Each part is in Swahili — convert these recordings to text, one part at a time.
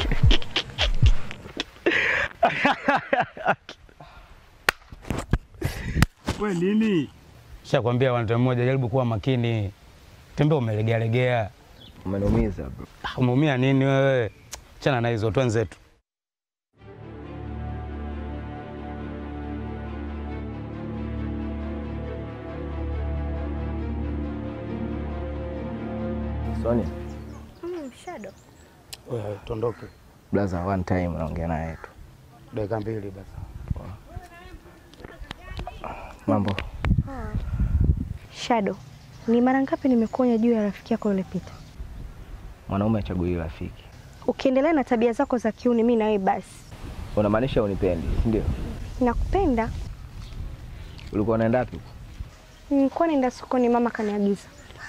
We nini? Shakwambia wantu mmoja, jaribu kuwa makini. Tembea umelegealegea. Umeniumiza bro. Ah, Umeumia nini wewe? Chana na hizo twenzetu. Sonia, Mm, Shadow. Wewe tondoke. blaza one time naongea naye tu. Dakika mbili basi. Mambo. Shadow. Ni mara ngapi nimekuonya juu ya rafiki yako yule Pita? Mwanaume achagui rafiki. Ukiendelea na tabia zako za kiuni, mimi na wewe basi. Unamaanisha unipendi, si ndio? Nakupenda. Ulikuwa unaenda wapi? Nilikuwa naenda sokoni, mama kaniagiza.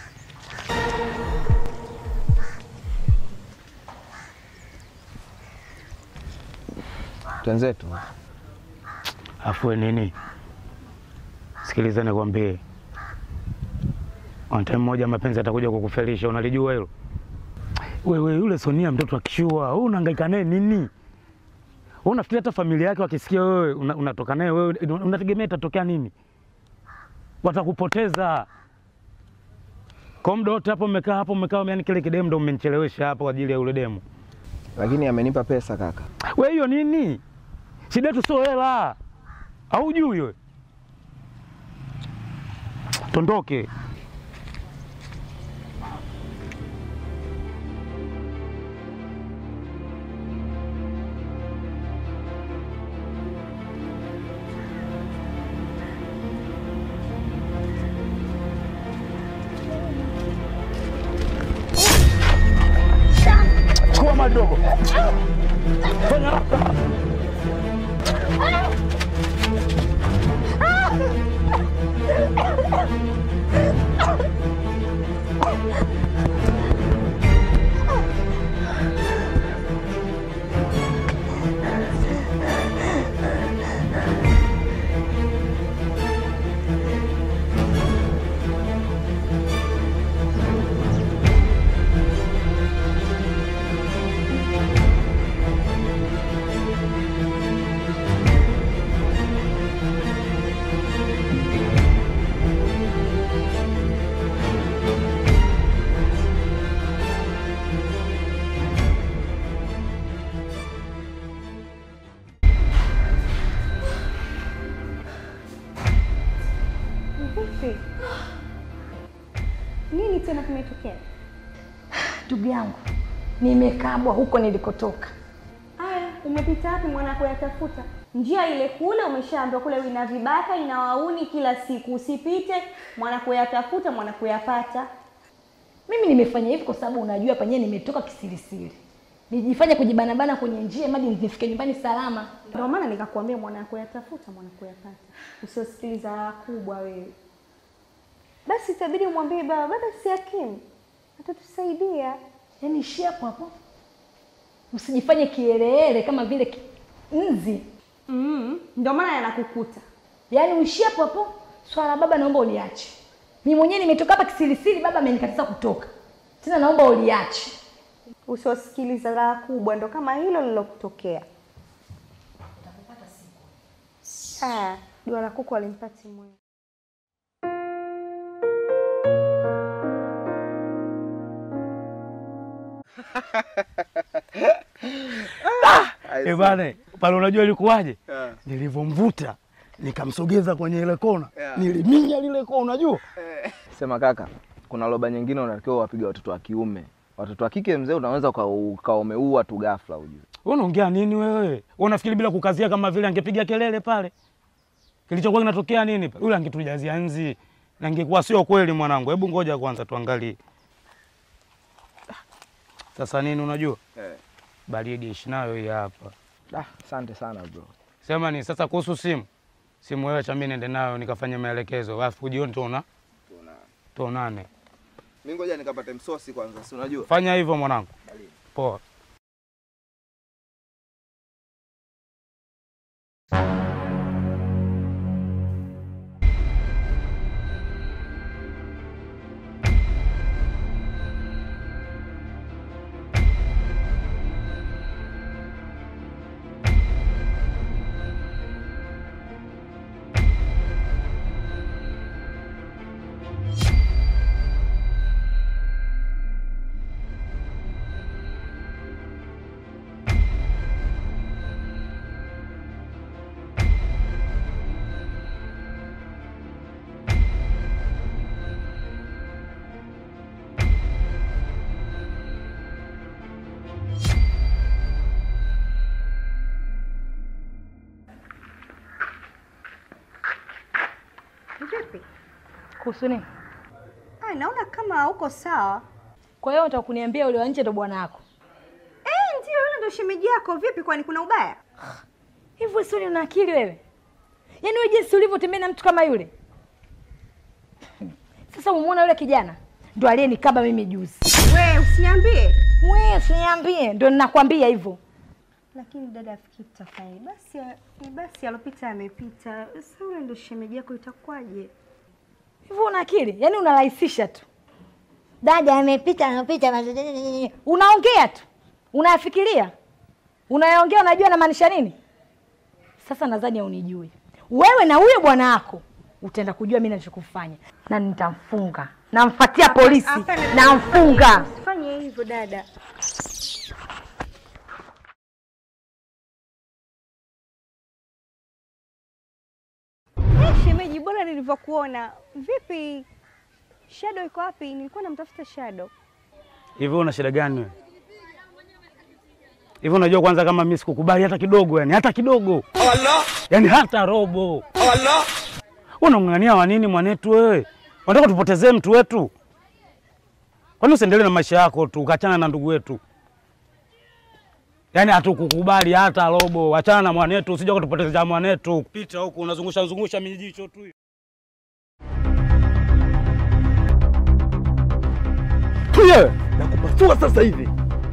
Twenzetu. Afue nini? Sikiliza nikwambie. On time moja mapenzi atakuja kukufelisha, unalijua hilo? Wewe yule Sonia mtoto akishua, wewe unahangaika naye nini? Wewe unafikiri hata familia yake wakisikia wewe una- unatoka naye wewe unategemea itatokea nini? Watakupoteza. Kwa muda wote hapo umekaa hapo umekaa yani kile kidemu ndo umenichelewesha hapo kwa ajili ya yule demu. Lakini amenipa pesa kaka. We hiyo nini? Shida yetu sio hela. Haujui wewe. Tondoke. Chukua madogo. Fanya haraka. Vipi? Nini tena kimetokea? Ndugu yangu, nimekabwa huko nilikotoka. Aya, umepita wapi mwanako yatafuta? Njia ile kule umeshaambiwa kule ina vibaka ina wauni kila siku. Usipite mwanako yatafuta mwanako yapata. Mimi nimefanya hivi kwa sababu unajua penyewe nimetoka kisirisiri, nijifanye kujibanabana kwenye njia madi nifike nyumbani salama. Ndio maana nikakwambia mwanako yatafuta mwanako yapata. Usiosikiliza raha kubwa wewe. Basi itabidi umwambie baba, baba si hakimu. Atatusaidia. Yaani ishia hapo hapo, usijifanye kielele kama vile ki- nzi. Mm, ndio maana yanakukuta. Yaani uishie hapo hapo. Swala la baba naomba uliache. Mimi mwenyewe nimetoka hapa kisirisiri, baba amenikataza kutoka. Tena naomba uliache. Usiosikiliza raha kubwa, ndo kama hilo lilokutokea. Ah, jua la kuku alimpati mwenye. Eh bana, pale unajua ilikuwaje? Nilivyomvuta nikamsogeza kwenye ile kona, niliminya lile kona, unajua? Sema kaka, kuna loba nyingine unatakiwa wapige watoto wa kiume. Watoto wa kike mzee, unaweza uka- ukawa umeua tu ghafla ujue. Wewe unaongea nini wewe? Wewe unafikiri bila kukazia kama vile angepiga kelele pale? Kilichokuwa kinatokea nini pale? Yule angetujazia nzi. Na ingekuwa sio kweli mwanangu. Hebu ngoja kwanza tuangalie. Sasa nini unajua? Eh. Baridi ishi nayo hii hapa. Ah, asante sana bro. Sema ni sasa kuhusu simu. Simu wewe cha mimi niende nayo nikafanye maelekezo. Alafu jioni tuona tuonane. Mimi ngoja nikapate msosi kwanza, si unajua? Fanya hivyo mwanangu. Poa. kuhusu nini? Ai, naona kama hauko sawa. Kwa hiyo unataka kuniambia yule wa nje ndo bwana wako? Eh, ndio yule ndo shemeji yako. Vipi, kwani kuna ubaya? Hivi wewe Soni una akili wewe? Yaani wewe jinsi ulivyotembea na mtu kama yule. Sasa umuona yule kijana ndo aliyenikaba mimi juzi. We, usiniambie. Wewe usiniambie, ndo ninakwambia hivyo. Lakini dada, afikiri tutafanya basi, ni basi alopita yamepita. Sasa yule ndo shemeji yako, itakuwaje? Hivyo una akili? Yaani unarahisisha tu. Dada amepita amepita, unaongea tu, unayafikiria, unayaongea, unajua namaanisha nini? Sasa nadhani haunijui wewe, na huyo bwana wako utaenda kujua mimi ninachokufanya, na nitamfunga, namfuatia polisi, Hapana, namfunga. Usifanye hivyo dada. Eh, shemeji, bora nilivyokuona. Vipi, Shadow iko wapi? Nilikuwa namtafuta Shadow. Hivi una shida gani wewe? Hivi unajua kwanza kama mimi sikukubali hata kidogo yani, hata kidogo. Yaani hata robo. Unamng'ang'ania wa nini mwanetu wewe? Unataka tupotezee mtu wetu? Kwani usiendelee na maisha yako tu, ukachana na ndugu wetu? Yaani hatukukubali hata robo. Achana na mwanetu, usije kutupotezea mwanetu. Pita huku unazungusha zungusha mijicho tu. Tuye, nakupasua sasa hivi.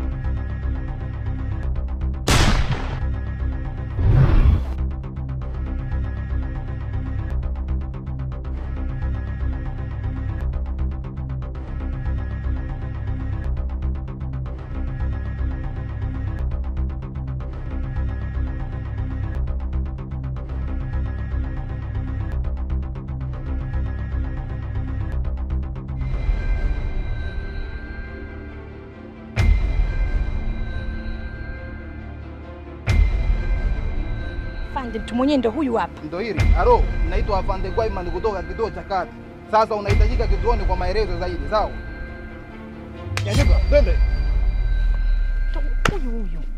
Fande, mtu mwenyewe ndo huyu hapa. Ndo hili halo, naitwa Afande Gwaiman kutoka kituo cha kati. Sasa unahitajika kituoni kwa maelezo zaidi, sawa? Nyanyuka, twende. Ndo huyu huyu.